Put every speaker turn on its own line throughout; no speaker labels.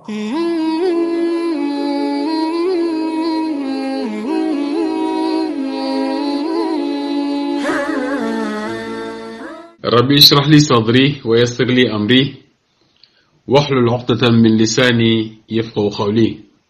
rabbi ishrah li sadri wa yassir li amri wahlul uqdatan min lisani yafqahu qawli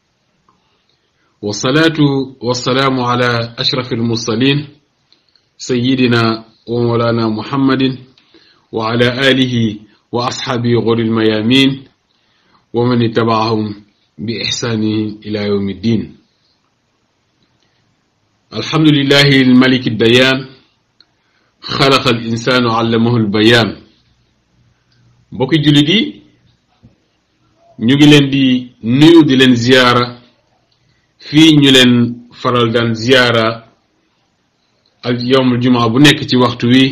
wasalaatu wasalaamu ala ashraf almursalin sayidina wa mawlana muhammadin wa ala alihi wa asxaabihi gori almayamin wa man ittabaahum bi ixsaanihi ila yawmi ddin alhamdulillahi almaliki dayan xalaqa al insaanu allamahu al bayaan mbokki jullit yi ñu ngi leen di nuyu di leen ziyaara fii ñu leen faral daan ziyaara ak yowmul jumaa bu nekk ci waxtu wi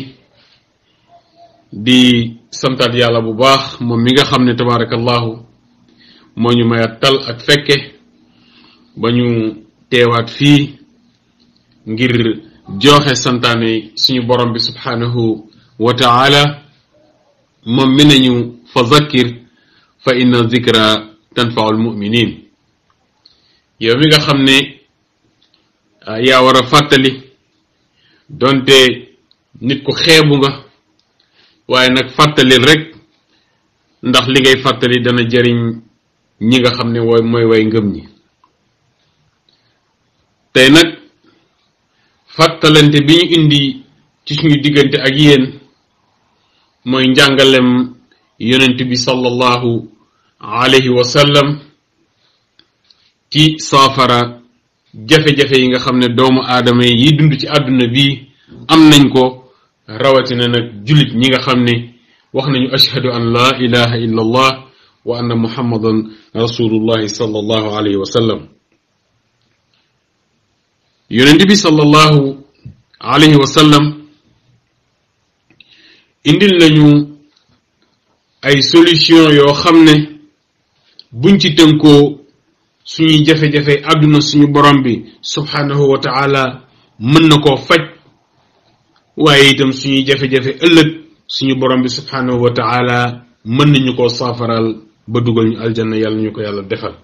di santaat yàlla bu baax moom mi nga xam ne tabaarakallahu moo ñu mayat tal ak fekke ba ñu teewaat fii ngir joxe santaane suñu borom bi subhanahu wa taala moom mi nañu fa zakkir fa inna zikra tanfau almuminin yow mi nga xam ne yaa war a fàttali donte nit ku xeebu nga waaye nag fàttalil rek ndax li ngay fàttali dana jëriñ ñi nga xam ne wooy mooy way ngëm ñi tey nag fàttalante bi ñu indi ci suñu diggante ak yéen mooy njàngalem yonent bi sallallahu alayhi wa sallam ci saafara jafe-jafe yi nga xam ne doomu aadama yi dund ci àdduna bi am nañ ko rawatina nag jullit ñi nga xam ne wax nañu ashhadu an la ilaha illa allah wa anna muhammadan rasulullahi sallallahu alayhi wa sallam yonent bi sallallahu alayhi wa sallam indil nañu ay solution yoo xam ne buñ ci tënkoo suñuy jafe-jafe àdduna suñu borom bi subhanahu wa taala mën na koo faj waaye itam suñuy jafe-jafe ëllëg suñu borom bi subhanahu wa taala mën nañu koo saafaral ba dugal ñu aljanna yàlla ñu ko yàlla defal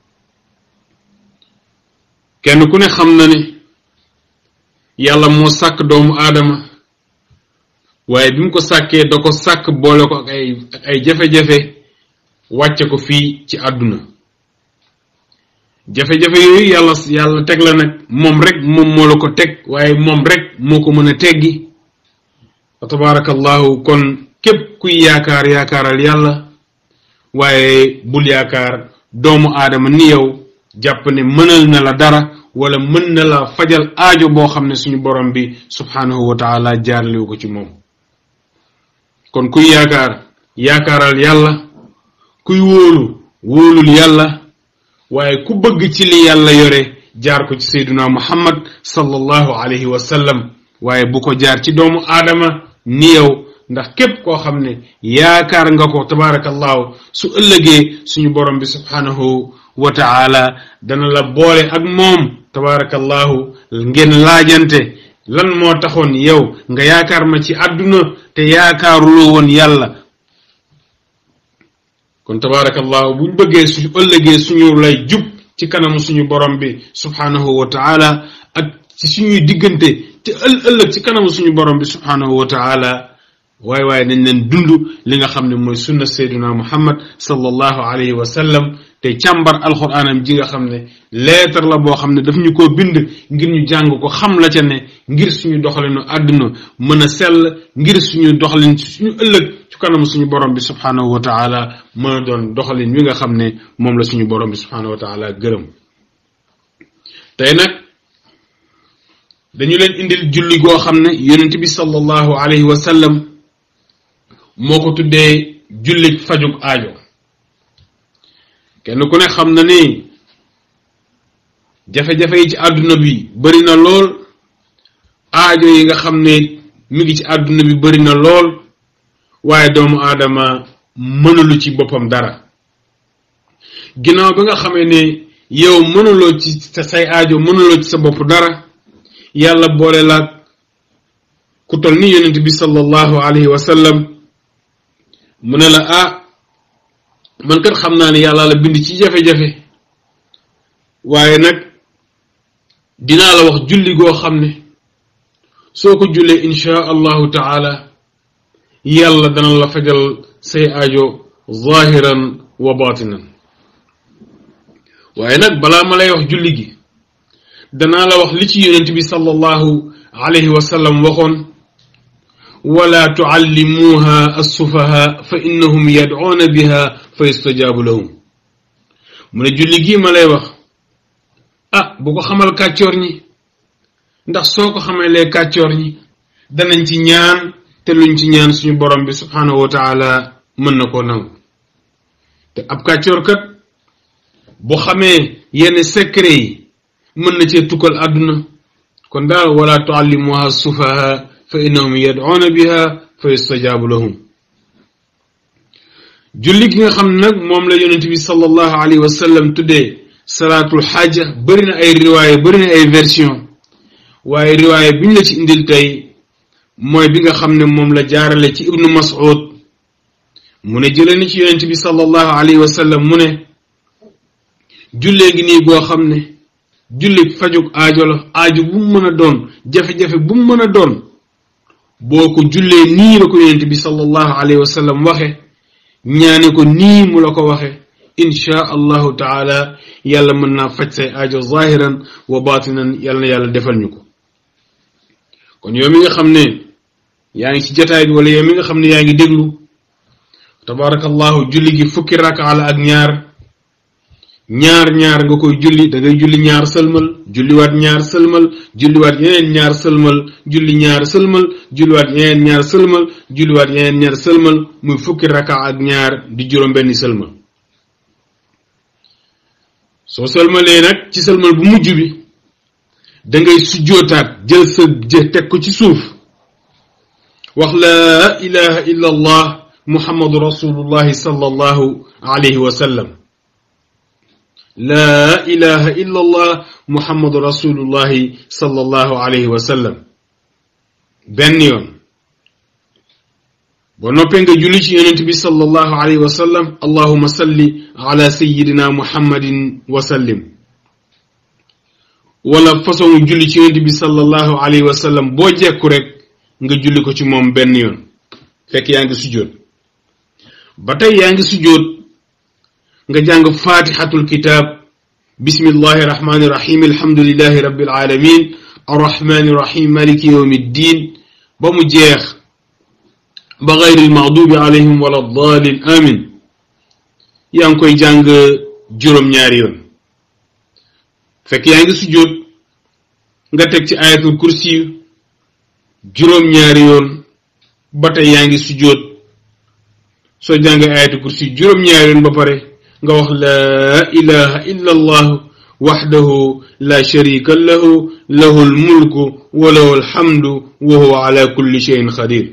kenn ku ne xam na ne yàlla moo sàkk doomu aadama waaye bi mu ko sàkkee da ko sàkk boole ko ak ay ak ay jafe-jafe wàcce ko fii ci àdduna jafe-jafe yooyu yàlla yàlla teg la nag moom rek moom moo la ko teg waaye moom rek moo ko mën a teggi wa tabaarakallahu kon képp kuy yaakaar yaakaaral yàlla waaye bul yaakaar doomu aadama ni yow jàpp ne mënal na la dara wala mën na la fajal aajo boo xam ne suñu borom bi subhanahu wa taala jaarlewu ko ci moom kon kuy yaakaar yaakaaral yàlla kuy wóolu wóolul yàlla waaye ku bëgg ci li yàlla yore jaar ko ci sayduna muhammad sallallahu alayhi wa sallam waaye bu ko jaar ci doomu aadama ni yow ndax képp koo xam ne yaakaar nga ko tabaarakallahu su ëllëgee suñu borom bi subhanahu wa taala dana la boole ak moom tabaarakallahu ngeen laajante lan moo taxoon yow nga yaakaar ma ci àdduna te yaakaaruloo woon yàlla kon tabaarakallahu buñ bëggee suñu ëllëgee suñu lay jub ci kanamu suñu borom bi subhanahu wa taala ak ci suñuy diggante te ël ëllëg ci kanamu suñu borom bi subhanahu wa taala waaye waaye nañ leen dund li nga xam ne mooy sunna sayduna muhammad sallallahu alayhi wa sallam te càmbar alxuraanam ji nga xam ne leetar la boo xam ne daf ñu ko bind ngir ñu jàng ko xam la ca ne ngir suñu doxalinu àdduna mën a sell ngir suñu doxalin suñu ëllëg ci kanam suñu borom bi subhanahu wa taala mën a doon doxalin wi nga xam ne moom la suñu borom bi subhanahu wa taala gërëm tey nag dañu leen indil julli goo xam ne yonent bi sallallahu alayhi wa sallam moo ko tuddee jullit fajug aajo kenn ku ne xam na ni jafe-jafe yi ci àdduna bi bari na lool aajo yi nga xam ne mi ngi ci àdduna bi bari na lool waaye doomu aadama mënulu ci boppam dara ginnaaw bi nga xamee ne yow mënuloo ci sa say aajo mënuloo ci sa bopp dara yàlla boole laag ku tol ni yonent bi sallallahu alayhi wa sallam mu ne la ah man kat xam naa ne yàlla la bind ci jafe-jafe waaye nag dinaa la wax julli goo xam ne soo ko jullee insha allahu taala yàlla dana la fajal say aajo zahiran wa batinan waaye nag balaa ma lay wax julli gi danaa la wax li ci yonent bi sallallahu alayhi wa sallam waxoon wala tuallimuha assufaha fa innahum yad'una biha fa yustajaabu lahum mu ne julli gii ma lay wax ah bu ko xamal kàccoor ñi ndax soo ko xamalee kàccoor ñi danañ ci ñaan te luñ ci ñaan suñu borom bi subhanahu wa taala mën na koo nangu te ab kàccoor kat bu xamee yenn secret yi mën na cee tukkal àdduna kon daal wala tuallimuha sufaha fa innahum yad'una biha fa yustajaabu lahum julli gi nga xam ne nag moom la yonent bi sallallahu alayhi wa sallam tuddee salaatul xaaja bëri na ay riwaaya bëri na ay version waaye riwaaya bi ñu la ci indil tey mooy bi nga xam ne moom la jaarale ci ibnu mas'ud mu ne jëlee ni ci yonent bi sallallahu alayhi wa sallam mu ne jullee ngi nii goo xam ne julli fajug aajo la aajo bu mu mën a doon jafe-jafe bu mu mën a doon boo ko jullee nii la ko yonent bi sallallahu alayhi wa sallam waxe ñaane ko nii mu la ko waxe inchaa allahu taala yàlla mën naa faj say aajo zahiran wa batinan yàlla na yàlla defal ñu ko kon yow mi nga xam ne yaa ngi ci jataay bi wala yow mi nga xam ne yaa ngi déglu tabarakallahu julli gi fukki raka la ak ñaar ñaar ñaar nga koy julli da ngay julli ñaar sëlmal julliwaat ñaar sëlmal julliwaat yeneen ñaar sëlmal julli ñaar sëlmal julliwaat yeneen ñaar sëlmal julliwaat yeneen ñaar sëlmal muy fukki raka ak ñaar di juróom benn sëlmal soo sëlmalee nag ci sëlmal bu mujj bi da ngay sujjootaat jël sa jë teg ko ci suuf wax laa ilaha illa allah muhammadu rasulullahi sallallahu alayhi wa sallam laa ilaha illa allah muhammadu rasulullahi sallallahu alayhi wa sallam benn yoon boo noppee nga julli ci yonent bi sallallahu alayhi wa sallam allahuma salli ala sayidina muhammadin wa sallim wala façon julli ci yonent bi sallallahu alayhi wa sallam boo jekku rek nga julli ko ci moom benn yoon fekk yaa ngi sujjóot ba tey yaa ngi sujjóot nga jàng fatihatul kitab bismillahi rahmani rahim alhamdulillahi rabbil alamin arrahmani rahim maliki yawmi ddin ba mu jeex ba gayril maxdubi alayhim wala dalin amin yaa ngi koy jàng juróom-ñaari yoon fekk yaa ngi sujjóot nga teg ci ayatul kursi juróom-ñaari yoon ba tey yaa ngi sujjóot soo jàngee ayatul kursi juróom-ñaari yoon ba pare nga wax laa ilaha illa allah waxdahu la sharika lahu lahu almulku wa lahu alhamdu wa huwa ala kulli shayin qadir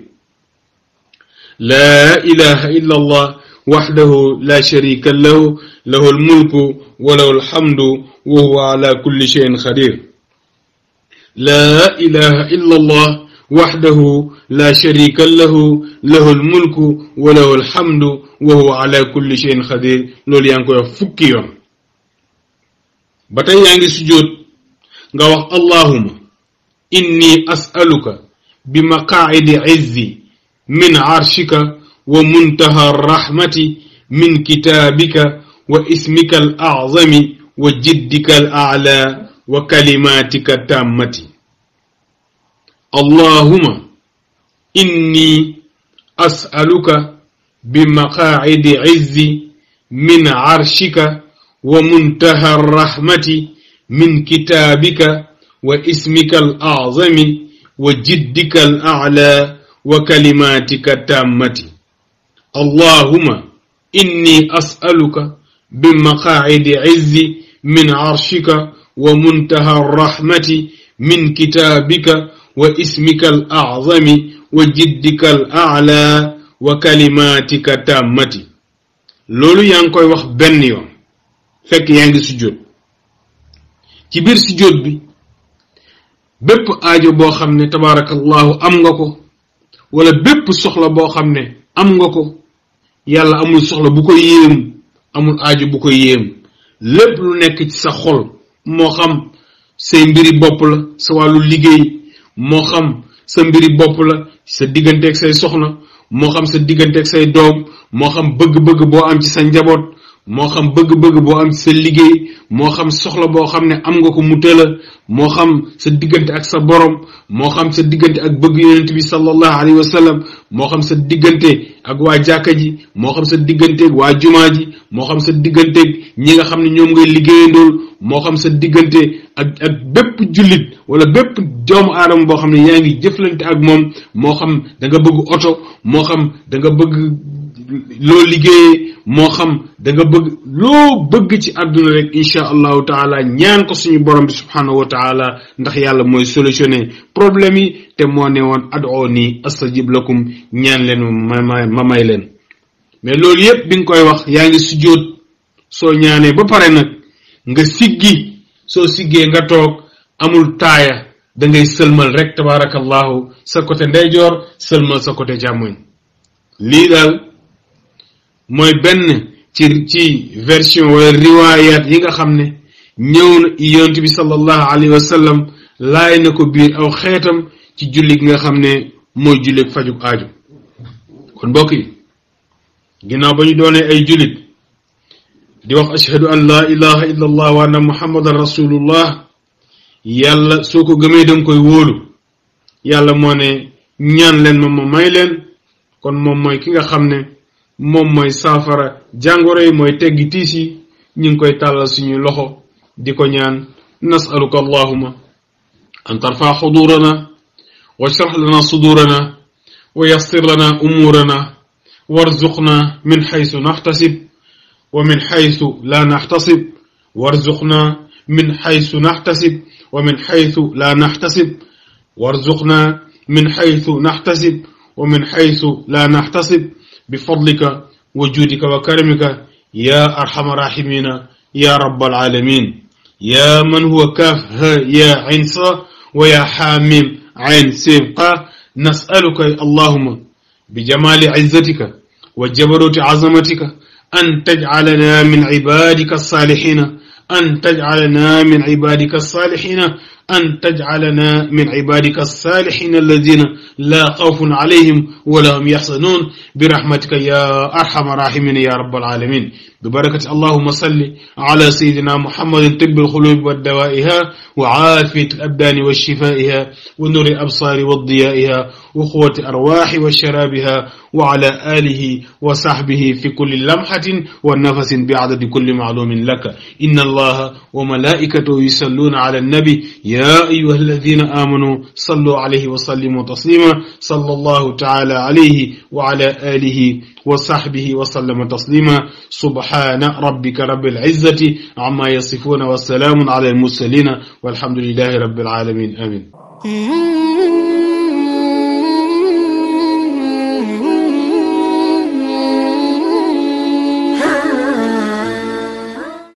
لا إله إلا الله وحده لا شريك له له الملك وله الحمد وهو على كل شيء قدير لا إله إلا الله وحده لا شريك له له الملك وله الحمد وهو على كل شيء قدير لول يانكو فكي يوم batay yaangi sujud nga wax allahumma inni as'aluka bimaqa'idi 'izzi من عرشك ومنتهى الرحمة من كتابك واسمك الأعظم وجدك الأعلى وكلماتك التامة اللهم إني أسألك بمقاعد عز من عرشك ومنتهى الرحمة من كتابك واسمك الأعظم وجدك الأعلى وكلماتك التامة اللهم إني أسألك بمقاعد عز من عرشك ومنتهى الرحمة من كتابك واسمك الأعظم وجدك الأعلى وكلماتك التامة لولو يانكوي wax ben yoon fekk yaangi sujud ci bir sujud bi bépp aajo boo xam ne tabarakallahu am nga ko wala bépp soxla boo xam ne am nga ko yàlla amul soxla bu ko yéem amul aajo bu ko yéem lépp lu nekk ci sa xol moo xam say mbiri bopp la sa wàllu liggéey moo xam sa mbiri bopp la sa digganteeg say soxna moo xam sa digganteeg say doom moo xam bëgg-bëgg boo am ci sa njaboot moo xam bëgg-bëgg boo am ci sa liggéey moo xam soxla boo xam ne am nga ko mu tëla moo xam sa diggante ak sa borom moo xam sa diggante ak bëgg yonent bi sallallahu alayhi wa sallam moo xam sa diggante ak waa jàkka ji moo xam sa digganteeg waa jumaa ji moo xam sa digganteeg ñi nga xam ne ñoom ngay liggéeyandool moo xam sa diggante ak ak bépp jullit wala bépp doomu aadama boo xam ne yaa ngi jëflante ak moom moo xam da nga bëgg oto moo xam da nga bëgg loo liggéeyee moo xam da nga bëgg loo bëgg ci àdduna rek incha allahu taala ñaan ko suñu borom bi subhanahu wa taala ndax yàlla mooy solutionné problème yi te moo ne woon adoo nii astajib lakum ñaan leen ma ma ma may leen mais loolu yépp bi nga koy wax yaa ngi sujjóot soo ñaanee ba pare nag nga siggi soo siggee nga toog amul taaya da ngay sëlmal rek tabarakallahu sa côté ndeyjoor sëlmal sa côté càmmoñ lii daal mooy benn ci ci version wala riwayat yi nga xam ne ñëw na yonent bi sallallahu alayhi wa sallam laay na ko biir aw xeetam ci julli gi nga xam ne mooy julli fajug aaju kon mbokk yi ginnaaw ba ñu doonee ay jullit di wax ashhadu an laa ilaha illa allah wa anna muhammadan rasulullah yàlla soo ko gëmee danga koy wóolu yàlla moo ne ñaan leen ma ma may leen kon moom mooy ki nga xam ne moom mooy saafara jàngoro yi mooy teggi tiis yi ñu ngi koy tàllal suñuy loxo di ko ñaan nasaluka allahuma an tarfa xudurana wa shrah lana sudurana wa yassir lana umurana warzuqna min xaysu naxtasib wa min xaysu la naxtasib warzuqna min xaysu naxtasib wa min xaysu la naxtasib warzuqna min xaysu naxtasib wa min xaysu la naxtasib بفضلك وجودك وكرمك يا أرحم الراحمين يا رب العالمين يا من هو كاف ها يا عين صا ويا حاميم عين سيبقى نسألك اللهم بجمال عزتك وجبروت عظمتك أن تجعلنا من عبادك الصالحين أن تجعلنا من عبادك الصالحين أن تجعلنا من عبادك الصالحين الذين لا خوف عليهم ولا هم يحزنون برحمتك يا أرحم الراحمين يا رب العالمين ببركة اللهم صل على سيدنا محمد طب القلوب والدوائها وعافية الأبدان وشفائها ونور الأبصار وضيائها وقوة الأرواح وشرابها وعلى آله وصحبه في كل لمحة ونفس بعدد كل معلوم لك إن الله وملائكته يصلون على النبي يا أيها الذين آمنوا صلوا عليه وسلموا تسليما صلى الله تعالى عليه وعلى آله وصحبه وسلم تسليما سبحان ربك رب العزة عما يصفون والسلام على المرسلين والحمد لله رب العالمين آمين